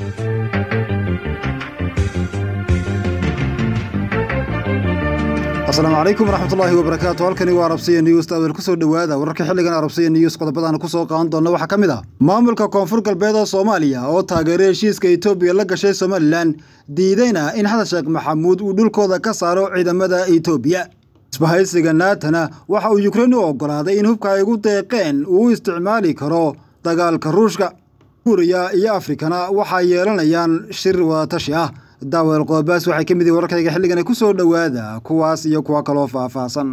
asalaamu calaykum waraxmatullaahi wabarakaatu halkani waa arabsiya news daawel kusoo dhowaada wararka xilligan arabsiya news qodobadaan kusoo qaadan doona waxaa ka mid ah maamulka koonfur galbeed oo soomaaliya oo taageeray heshiiska etoobiya la gashay somalilan diidayna in xasan sheekh maxamuud uu dhulkooda ka saaro ciidamada etoobiya isbahaysiga naatana waxa uu yukrain u oggolaaday in hubka ay ugu deeqeen uu u isticmaali karo dagaalka ruushka suuriya iyo afrikana waxay yeelanayaan shir wadatashi ah daawel qoobaas waxay ka mid yihin wararkayga xilligan ku soo dhowaada kuwaas iyo kuwa kaloo faahfaahsan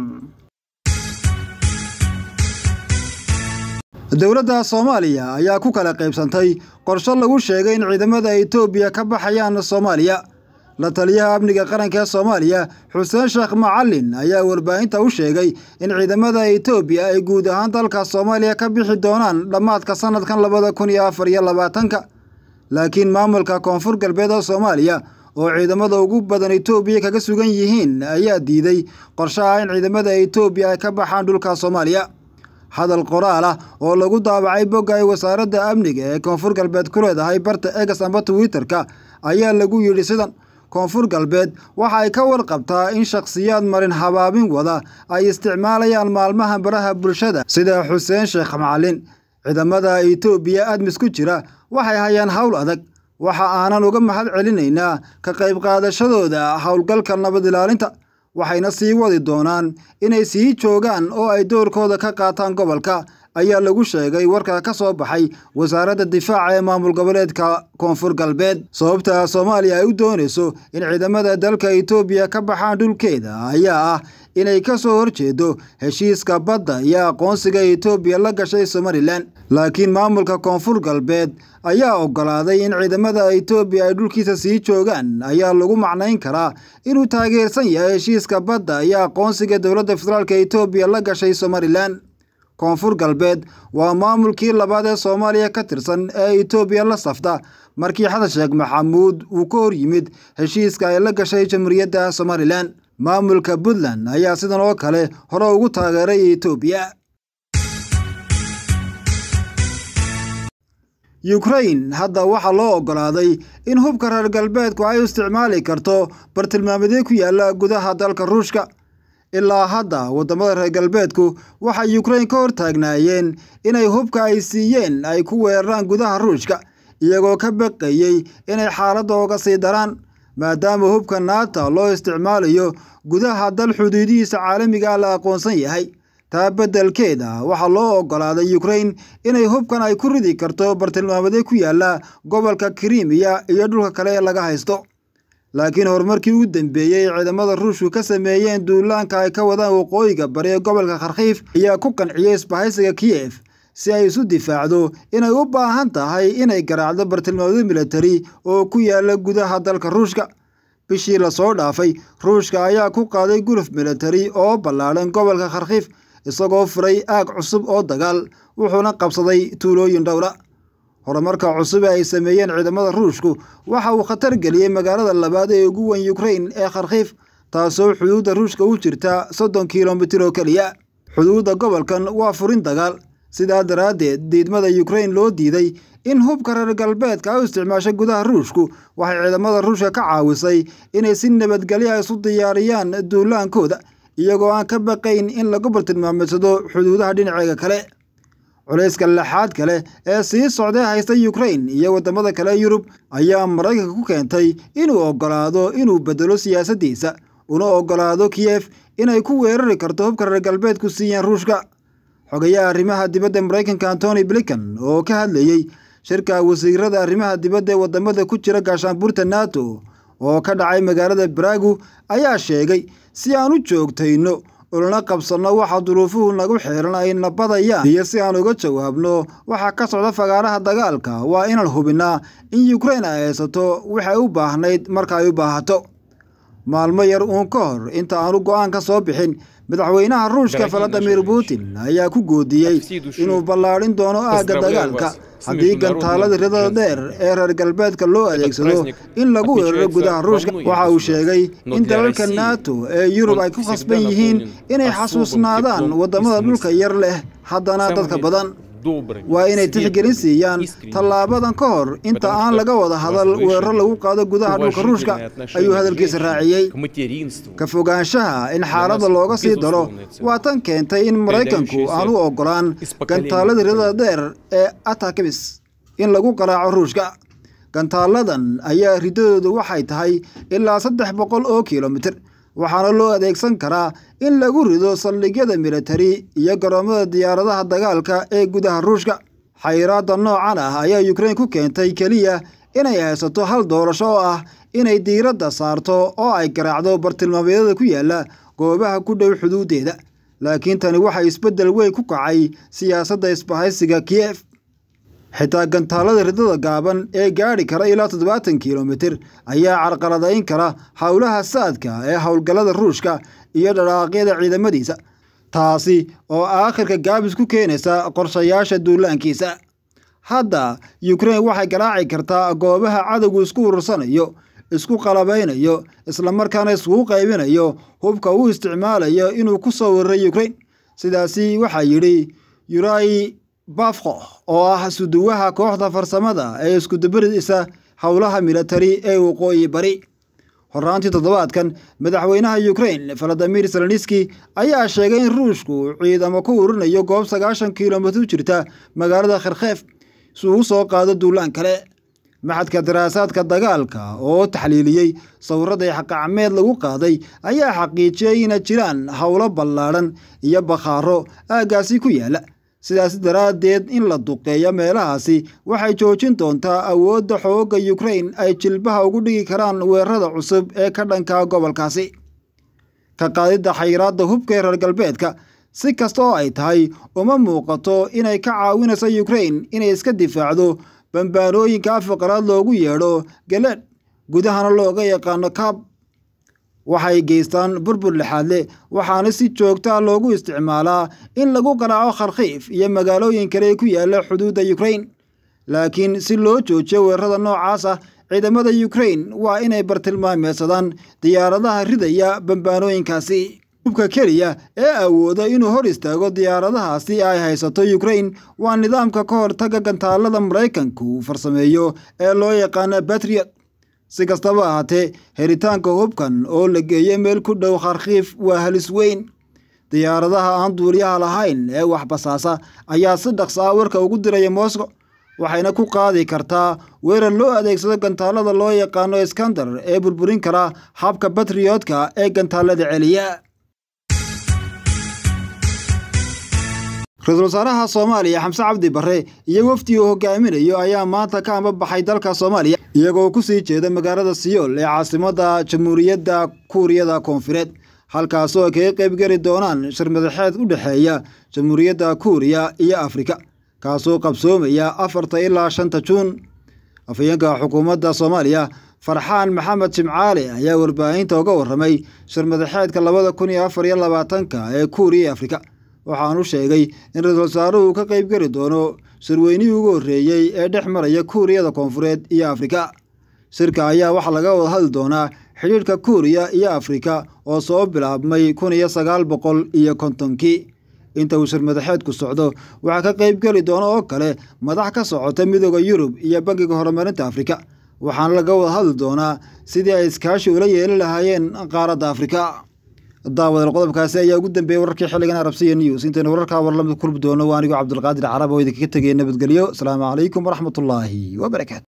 dowladda soomaaliya ayaa ku kala qaybsantay qorsho lagu sheegay in ciidamada etoobiya ka baxayaan soomaaliya la taliyaha amniga qaranka ee soomaaliya xuseen sheekh macalin ayaa warbaahinta u sheegay in ciidamada etoobiya ay guud ahaan dalka soomaaliya ka bixi doonaan dhammaadka sanadkan labada kun iyo afar iyo labaatanka laakiin maamulka koonfur galbeed oo soomaaliya oo ciidamada ugu badan etoobiya kaga sugan yihiin ayaa diiday qorshaha in ciidamada etoobiya ay ka baxaan dhulka soomaaliya hadal qoraal ah oo lagu daabacay bogga ay wasaaradda amniga ee koonfur galbeed ku leedahay barta egas amba twitterka ayaa lagu yidhi sidan koonfur galbeed waxa ay ka warqabtaa in shakhsiyaad marin habaabin wada ay isticmaalayaan maalmaha baraha bulshada sida xuseen sheekh macalin ciidamada etoobiya admis ku jira waxay hayaan hawl adag waxa aanan uga mahad celinaynaa ka qayb qaadashadooda howlgalka nabad ilaalinta waxayna sii wadi doonaan inay sii joogaan oo ay doorkooda ka qaataan gobolka ayaa lagu sheegay warka ka soo baxay wasaaradda difaaca ee maamul goboleedka koonfur galbeed sababta soomaaliya ay u doonayso in ciidamada dalka etoobiya ka baxaan dhulkeeda ayaa ah inay ka soo horjeedo heshiiska badda iyo aqoonsiga etoobiya la gashay somalilan laakiin maamulka koonfur galbeed ayaa oggolaaday in ciidamada etoobiya ay dhulkiisa sii joogaan ayaa lagu macnayn karaa inuu taageersan yahay heshiiska badda iyo aqoonsiga dowladda federaalk etoobiya la gashay somalilan koonfur galbeed waa maamulkii labaad ee soomaaliya ka tirsan ee etoobiya la safta markii xasan sheekh maxamuud uu ka hor yimid heshiiska ay la gashay jamhuuriyadda somalilan maamulka puntland ayaa sidan oo kale hore ugu taageeray etoobiya yukrain hadda waxaa loo oggolaaday in hubka reer galbeedku ay u isticmaali karto bartilmaameedyo ku yaala gudaha dalka ruushka ilaa hadda waddamada reer galbeedku waxay yukrain ka hortaagnaayeen inay hubka ay siiyeen ay ku weeraraan gudaha ruushka iyagoo ka baqayey inay xaaladda oga sii daraan maadaama hubka naata loo isticmaalayo gudaha dal xuduudihiisa caalamiga la aqoonsan yahay taa beddelkeeda waxaa loo oggolaaday yukrain inay hubkan ay ku ridi karto bartilmaameedyo ku yaala gobolka krimiya iyo dhulka kale ee laga haysto laakiin horumarkii ugu dambeeyey ee ciidamada ruushku ka sameeyeen duulaanka ay ka wadaan waqooyiga bari ee gobolka kharkiif ayaa ku qanciyey isbahaysiga kiyef si ay isu difaacdo inay u baahan tahay inay garaacdo bartilmaameedyo militari oo ku yaala gudaha dalka ruushka bishii lasoo dhaafay ruushka ayaa ku qaaday guluf militari oo ballaadhan gobolka kharkiif isagoo furay aag cusub oo dagaal wuxuuna qabsaday tuulooyin dhowra horumarka cusub ee ay sameeyeen ciidamada ruushku waxa uu khatar geliyey magaalada labaad ee ugu weyn yukrain ee kharkiif taasoo xuduudda ruushka u jirta soddon kilomitir oo keliya xuduudda gobolkan waa furin dagaal sidaa daraaddeed diidmada yukrain loo diiday in hubka reer galbeedka ay u isticmaasho gudaha ruushku waxay ciidamada ruushka ka caawisay inay si nabadgelya isu diyaariyaan duulaankooda iyagoo aan ka baqayn in lagu bartilmaameedsado xuduudaha dhinaceega kale culayska laxaad kale ee sii socday haysta yukrain iyo waddamada kale yurub ayaa maraykanka ku keentay inuu oggolaado inuu bedelo siyaasaddiisa una oggolaado kiyef inay ku weerari karto hubka reer galbeedku siiyeen ruushka xogayaha arrimaha dibadda maraykanka antony blinkan oo ka hadlayey shirka wasiirada arrimaha dibadda ee waddamada ku jira gaashaanbuurta nato oo ka dhacay magaalada baraagu ayaa sheegay si aan u joogtayno ulana qabsanno waxa duruufuhu nagu xeeran ay nabadayaan iyo si aan uga jawaabno waxa ka socda fagaaraha dagaalka waa inaan hubinnaa in yukrain ay haysato waxay u baahnayd marka ay u baahato maalmo yar uun ka hor inta aanu go'aan ka soo bixin madaxweynaha ruushka valadimir putin ayaa ku goodiyey inuu ballaadhin doono aagga dagaalka haddii gantaalada ridada dheer ee reer galbeedka loo adeegsado in lagu weeraro gudaha ruushka waxa uu sheegay in dalalka nato ee yurub ay ku khasban yihiin inay xasuusnaadaan waddamada dhulka yar leh haddana dadka badan waa inay tixgelin siiyaan tallaabadan ka hor inta aan laga wada hadal weeraro lagu qaado gudaha dhulka ruushka ayuu hadalkiisa raaciyey ka fogaanshaha in xaaladda looga sii daro waa tan keentay in maraykanku aan u oggolaan gantaalada ridada dheer ee atakmis in lagu qaraaco ruushka gantaaladan ayaa ridadoodu waxay tahay ilaa saddex boqol oo kilomitir waxaana loo adeegsan karaa in lagu rido saldhigyada militari iyo garoomada diyaaradaha dagaalka ee gudaha ruushka xayiraadda noocan ah ayaa yukrain ku keentay keliya inay haysato hal doorasho oo ah inay diiradda saarto oo ay garaacdo bartilmaameedyada ku yaala goobaha ku dhow xuduuddeeda laakiin tani waxay isbeddel weyn ku kacay siyaasadda isbahaysiga kiyef xitaa gantaalada ridada gaaban ee gaadhi kara ilaa toddobaatan kilomitir ayaa carqaladayn kara howlaha saadka ee howlgallada ruushka iyo dhadhaaqyada ciidamadiisa taasi oo aakhirka gaabis ku keenaysa qorshayaasha duulaankiisa hadda yukrain waxay garaaci kartaa goobaha cadowgu isku urursanayo isku qalabaynayo islamarkaana iskugu qaybinayo hubka uu isticmaalayo inuu ku soo wararay yukrain sidaasi waxaa yidhi yurai bafko oo ah suduwaha kooxda farsamada ee iskudubarisa howlaha militari ee waqooyi bari horaantii toddobaadkan madaxweynaha yukrain valadimir zelenski ayaa sheegay in ruushku ciidamo ku urinayo goob sagaashan kilomitir jirta magaalada kharkheef si uu soo qaado duulaan kale maxadka daraasaadka dagaalka oo taxliiliyey sawirradii xaqacmeed lagu qaaday ayaa xaqiijiyey inay jiraan howlo ballaadhan iyo bakhaaro aaggaasi ku yaala sidaas daraaddeed in la duqeeyo meelahaasi waxay joojin doontaa awoodda xoogga yukrain ay jilbaha ugu dhigi karaan weerarada cusub ee ka dhanka gobolkaasi ka qaadidda xayiraadda hubka ee reer galbeedka si kasta oo ay tahay uma muuqato inay ka caawinayso yukrain inay iska difaacdo bambaanooyinka afaqaraad loogu yeedho galeed gudahana looga yaqaano kaab waxay geystaan burbur lixaadle waxaana si joogtaa loogu isticmaalaa in lagu qaraaco kharkhiif iyo magaalooyin kale ku yaala xuduudda yukrain laakiin si loo joojiyo weerarada noocaas ah ciidamada yukrain waa inay bartilmaameedsadaan diyaaradaha ridaya bambaanooyinkaasi hubka keliya ee awooda inuu hor istaago diyaaradahaasi ay haysato yukrain waa nidaamka ka hortaga gantaalada maraykanku farsameeyo ee loo yaqaana batriot si kastaba ahaatee helitaanka hubkan oo la geeyo meel ku dhow kharkhiif waa halis weyn diyaaradaha aan duuliyaha lahayn ee wax basaasa ayaa si dhaqsa a warka ugu diraya moscow waxayna ku qaadi kartaa weerar loo adeegsado gantaalada loo yaqaano iskandar ee burburin kara habka batriyootka ee gantaalada celiya ra-iisul wasaaraha soomaaliya xamse cabdi barre iyo wafdi uu hogaaminayo ayaa maanta ka ambabaxay dalka soomaaliya iyagoo ku sii jeeda magaalada siyool ee caasimadda jamhuuriyadda kuuriyada koonfureed halkaasoo ay kaga qaybgeli doonaan shir madaxeed u dhexeeya jamhuuriyadda kuuriya iyo afrika kaasoo qabsoomaya afarta ilaa shanta juun afhayeenka xukuumadda soomaaliya farxaan maxamed jimcaale ayaa warbaahinta uga warramay shir madaxeedka labada kun iyo afar iyo labaatanka ee kuuriya iyo afrika waxaanu sheegay in ra-iisul wasaaruhu ka qaybgeli doono shirweynihii ugu horreeyey ee dhex maraya kuuriyada koonfureed iyo afrika shirka ayaa waxaa laga wada hadli doonaa xidhiidhka kuuriya iyo afrika oo soo bilaabmay kun iyo sagaal boqol iyo kontonkii inta uu shir madaxeedku socdo waxaa ka qaybgeli doona oo kale madax ka socota midooda yurub iyo bangiga horumarinta afrika waxaana laga wada hadli doonaa sidii ay iskaashi ula yeeli lahaayeen qaaradda afrika daawadal qodobkaasi ayaa ugu dambeeyey wararkii xilligan arabsiya news intaynu wararkaa warlamid kulmi doono waa anigoo cabdulqaadir carab oo idinkaga tegaya nabadgelyo asalaamu calaykum waraxmatullaahi wabarakaatu